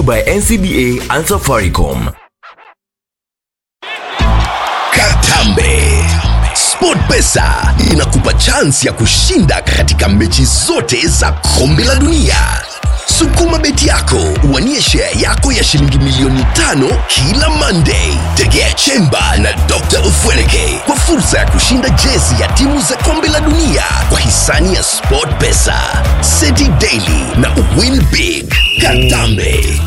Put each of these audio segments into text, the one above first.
by ncba and safaricom Katambe. SportPesa inakupa chansi ya kushinda katika mechi zote za kombe la dunia. Sukuma beti yako uwanie share yako ya shilingi milioni tano kila Monday. Tegea Chemba na Dr. Ufweleke kwa fursa ya kushinda jezi ya timu za kombe la dunia kwa hisani ya SportPesa, City Daily na Win Big. Katambe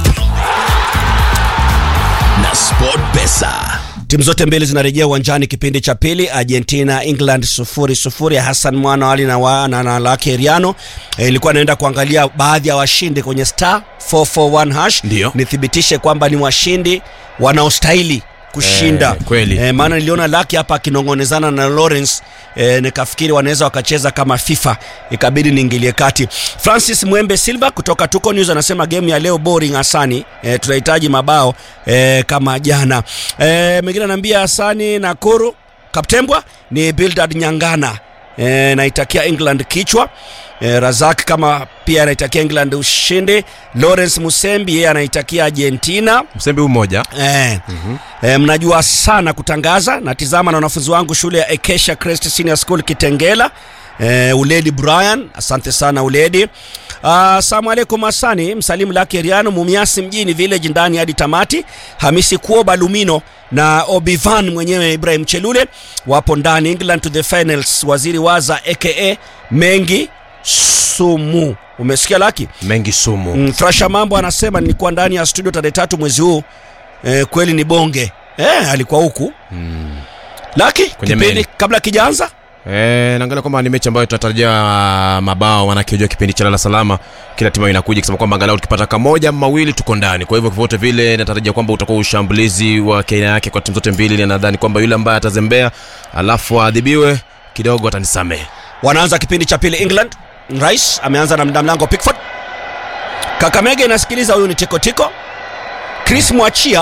na SportPesa. timu zote mbili zinarejea uwanjani kipindi cha pili argentina england sufuri sufuri ya hassan mwana ali na, wa, na, na lake riano e, ilikuwa naenda kuangalia baadhi ya washindi kwenye star 441 hash Ndio. nithibitishe kwamba ni washindi wanaostahili kushinda Eh, kweli. e, maana niliona laki hapa akinongonezana na lawrence e, nikafikiri wanaweza wakacheza kama fifa ikabidi niingilie kati francis mwembe silva kutoka tuko news anasema game ya leo boring hasani e, tunahitaji mabao e, kama jana e, mwingine anaambia hasani na kuru kaptembwa ni bildad nyangana e, naitakia england kichwa e, razak kama pia anaitakia england ushindi lawrence musembi yeye anaitakia argentina msembi huu mmoja Eh, eh, mnajua sana kutangaza natizama na wanafunzi wangu shule ya Acacia Crest Senior School Kitengela eh, Uledi Brian asante sana Uledi Asalamu alaikum Asani msalimu lake Riano Mumiasi mjini village ndani hadi tamati Hamisi Kuoba Lumino na Obivan mwenyewe Ibrahim Chelule wapo ndani England to the finals waziri waza aka Mengi Sumu umesikia laki mengi sumu Mm, Thrasha Mambo anasema nilikuwa ndani ya studio tarehe tatu mwezi huu e, kweli ni bonge e, alikuwa huku mm. Laki Kwenye kipindi meli. kabla kijaanza Eh, naangalia kwamba ni mechi ambayo tunatarajia mabao manake unajua kipindi cha lala salama kila timu inakuja kusema kwamba angalau tukipata kamoja ama mawili tuko ndani kwa hivyo vyovyote vile natarajia kwamba utakuwa ushambulizi wa aina yake kwa timu zote mbili na nadhani kwamba yule ambaye atazembea alafu aadhibiwe kidogo atanisamehe wanaanza kipindi cha pili England Rice ameanza na mda mlango Pickford Kakamega inasikiliza huyu ni Tiko Tiko Chris Mwachia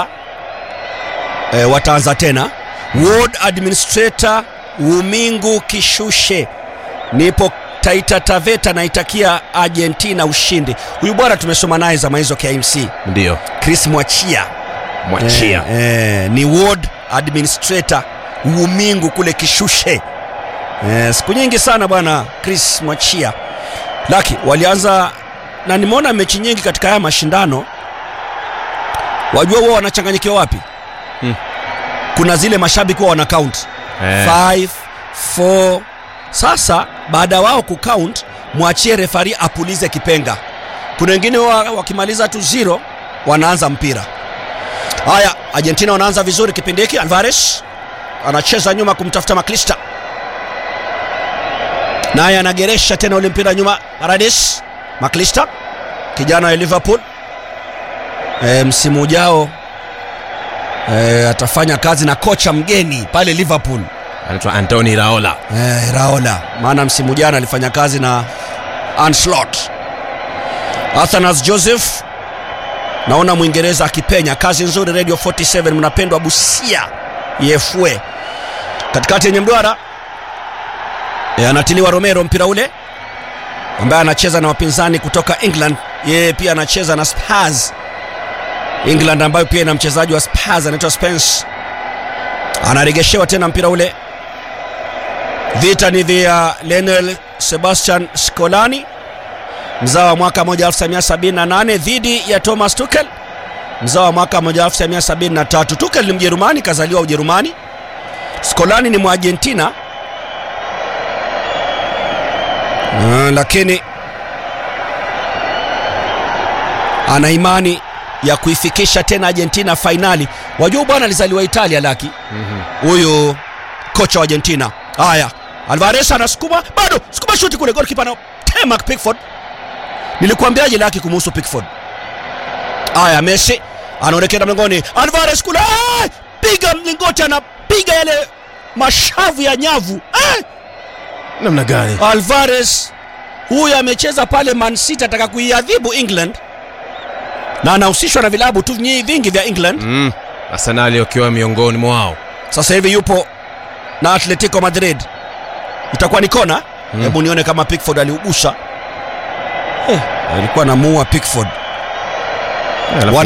e, wataanza tena Ward Administrator Umingu Kishushe nipo Taita Taveta naitakia Argentina ushindi huyu bwana tumesoma naye zama hizo KMC ndio Chris Mwachia mwachia eh, eh, ni ward administrator Umingu kule Kishushe eh, siku nyingi sana bwana Chris Mwachia laki walianza na nimeona mechi nyingi katika haya mashindano wajua wao wanachanganyikiwa wapi Hmm. kuna zile mashabiki wao wana count Eh. 5 4 sasa baada ya wao kucount mwachie refari apulize kipenga kuna wengine wa, wakimaliza tu zero wanaanza mpira haya argentina wanaanza vizuri kipindi hiki alvarez anacheza nyuma kumtafuta maklista naye anageresha tena ule mpira nyuma paradis maklista kijana wa liverpool e, msimu ujao e, atafanya kazi na kocha mgeni pale liverpool anaitwa antoni raola Eh, Raola maana msimu jana alifanya kazi na Anslot. Athanas Joseph naona Mwingereza akipenya, kazi nzuri. Radio 47 mnapendwa Busia Yefwe katikati yenye mduara e, anatiliwa Romero mpira ule ambaye anacheza na wapinzani kutoka England. Yeye pia anacheza na Spurs England, ambayo pia ina mchezaji wa Spurs anaitwa Spence. Anaregeshewa tena mpira ule vita ni vya Lionel Sebastian Scolani mzao wa mwaka 1978 dhidi ya Thomas Tuchel mzao wa mwaka 1973. Tuchel ni Mjerumani, kazaliwa Ujerumani. Scolani ni Mwargentina uh, lakini ana imani ya kuifikisha tena Argentina fainali. Wajua bwana alizaliwa Italia laki huyu mm-hmm. kocha wa Argentina. Haya, Alvarez anasukuma bado, sukuma shuti kule, golikipa na tema Pickford. Nilikuambiaje laki kumuhusu Pickford? Haya, Messi anaonekana mlangoni, Alvarez kule, ah! piga mlingoti, anapiga yale mashavu ya nyavu ah! namna gani Alvarez huyu amecheza pale Man City, ataka kuiadhibu England na anahusishwa na vilabu tu nyi- vingi vya England. mm. arsenali wakiwa miongoni mwao Sasa hivi yupo na Atletico Madrid, itakuwa ni kona. Hebu nione kama Pickford aliugusa. Eh, alikuwa anamuua Pickford. Alafu